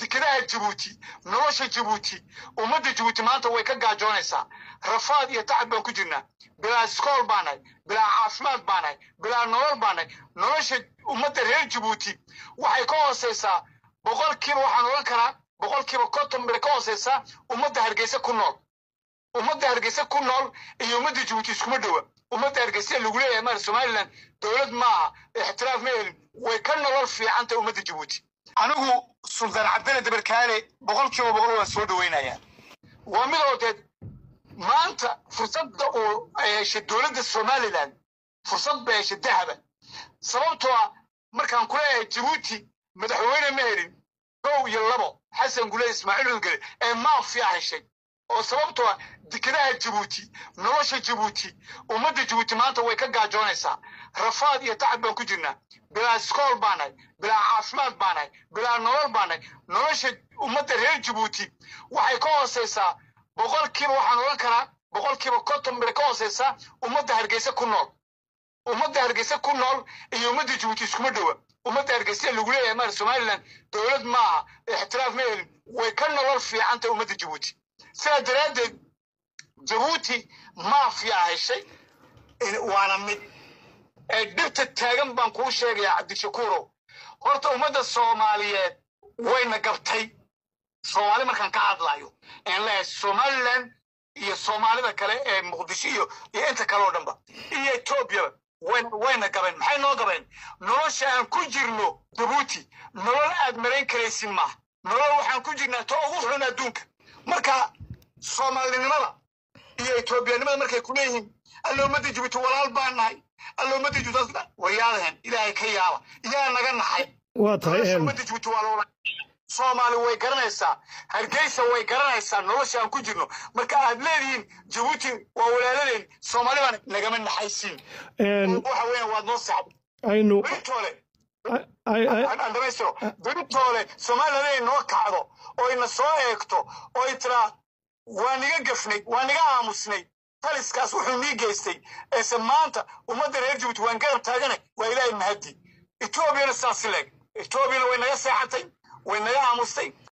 dekedaha jabuuti nolosha jabuuti ummadda jabuuti maanta way ka gaajoonaysaa rafaad iyo tacab baan ku jirnaa bilaa iskool baanahay bilaa caafimaad baanahay bilaa nolol baanahay nolosha ummadda reer jabuuti waxay ka hooseysaa boqolkiiba waxaan odhan karaa boqolkiiba konton bay ka hooseysaa ummadda hargeysa ku nool ummadda hargeysa ku nool iyo ummadda jabuuti iskuma dhowa ummadda hargeysa lagu leeyahay maar somaliland dowlad maaha ixtiraaf ma helin way ka nolol fiicantay ummadda jabuuti anigu sultaan cabdine dabarkaale boqolkiiba boqol waan soo dhaweynayaa waa midoodeed maanta fursadda uu ay heshay dowladda somaliland fursad bay heshay dahaba sababtoo ah markaan ku leeyahay jabuuti madaxweyne ma helin kow iyo labo xasan gule ismaaciil udgele ee maafiya heshay oo sababtoo ah dekedaha jabuuti nolosha jabuuti ummadda jabuuti maanta way ka gaajoonaysaa rafaad iyo tacab baan ku jirnaa bilaa iskool baanahay bilaa caafimaad baanahay bilaa nolol baanahay nolosha ummadda reer jabuuti waxay ka hooseysaa boqolkiiba waxaan odhan karaa boqolkiiba konton bay ka hooseysaa ummadda hargeysa ku nool ummadda hargeysa ku nool iyo ummadda jabuuti iskuma dhowa ummadda hargeysa lagu leeyahay maar somaliland dowlad maaha ixtiraaf ma helin way ka nolol fiicantay ummadda jabuuti sidaa daraaddeed jabuuti maafiya heshay waana mid ee dhibta taagan baan kuu sheegayaa cabdishakuurow horta ummadda soomaaliyeed wayna gabtay soomaali markaan ka hadlayo aan leeyahay somaliland iyo soomaalida kale ee muqdisho iyo iyo inta kale oo dhanba iyo etoobiyaba wayna wayna gabeen maxay noo gabeen nolosha aan ku jirno jabuuti nolol aad marayn karaysin maaha nolol waxaan ku jirnaa to ugu xun adduunka marka soomaalinimada iyo etoobiyanimada markay ku leeyihiin alla ummadda jabuuti walaal baan nahay alla ummadda jabuuti waryaadahen ilaahay ka yaaba iyaa naga naxay waa tahay nolosha een, ummadda jabuuti waa loola soomaali way garanaysaa hargeysa way garanaysaa nolosha aan ku jirno marka aad leedihiin jabuuti waa walaaladeen soomaali baan nagama naxaysiin een, waxa weeyaan waad noo saxday aynu beritoole ay- ay- ay- aan dhamaystiro beritoole somaliland inay noo kacdo oo ina soo eegto oo ay tiraa waa niga gafnay waa niga aamusnay taliskaas wuxuu nii geystay eese maanta ummadda reer jabuuti waan garab taaganay waa ilaahay mahadi etoobiyana saas leeg etoobiyana way naga seexatay way naga aamustay